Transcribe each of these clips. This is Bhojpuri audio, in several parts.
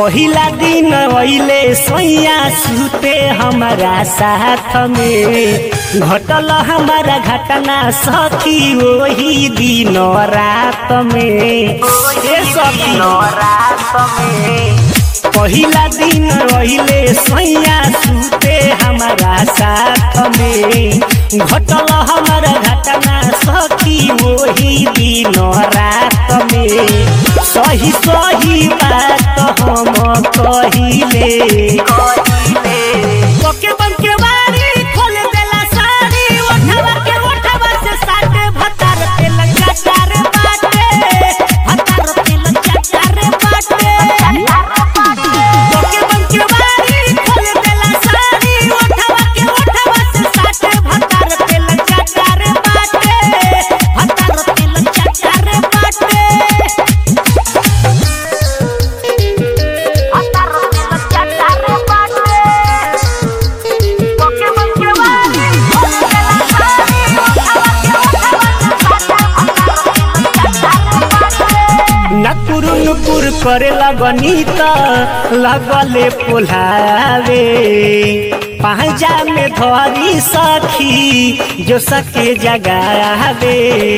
पहिला दिन अइले सोइया सुते हमारा साथ में घटल हमारा घटना सखी वही दिन रात में ए सखी पहिला दिन रहिले सैया सुते हमारा साथ में घटल हमारा घटना सखी वही दिन रात में सही सही बात हम कहिले ओके बन के बारी खोल देला साड़ी ओठवा के ओठवा से साटे भतार पे लगा चार बाटे भतार पे लगा चार बाटे ओके बन के बारी खोल देला साड़ी ओठवा के ओठवा से साटे भतार पे लगा चार बाटे भतार पे लगा चार बाटे नकुरु नुकुर करे लगनी त लगले पोलावे पांजा में धरी सखी जो सके जगावे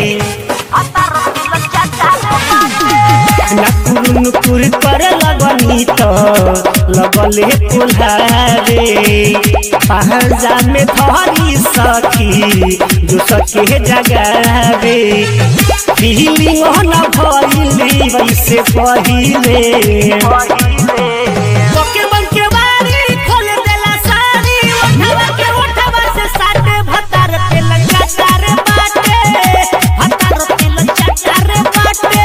नकुरु नुकुर करे लगनी त लगले पोलावे पांजा में धरी सखी जो सके जगावे फीलिंग न भइली वैसे पहिले ओके बन के बारी खोल देला साड़ी ओठवा के ओठवा से साटे भतार पे लगा चार बाटे भतार पे लगा चार बाटे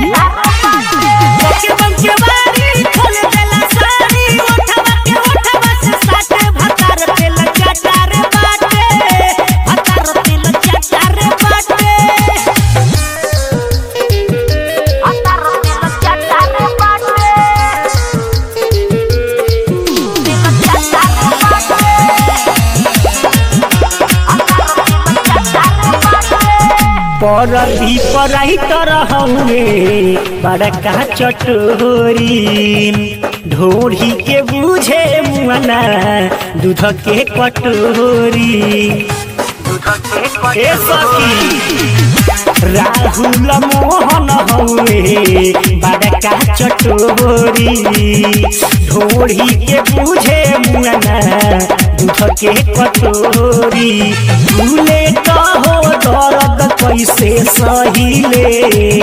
ओके बन के बारी खोल देला साड़ी ओठवा के ओठवा से साटे भतार पे लगा चार बाटे भतार पे लगा चार बाटे परदी पराई तर हउए बड़का चटोरी ढोरी के बुझे मुआना दूध के कटोरी ए सखी राहुल मोहन हउए बड़का चटोरी ढोरी के बुझे मुआना दूध के कटोरी भूले कहो दर्द कैसे सहिले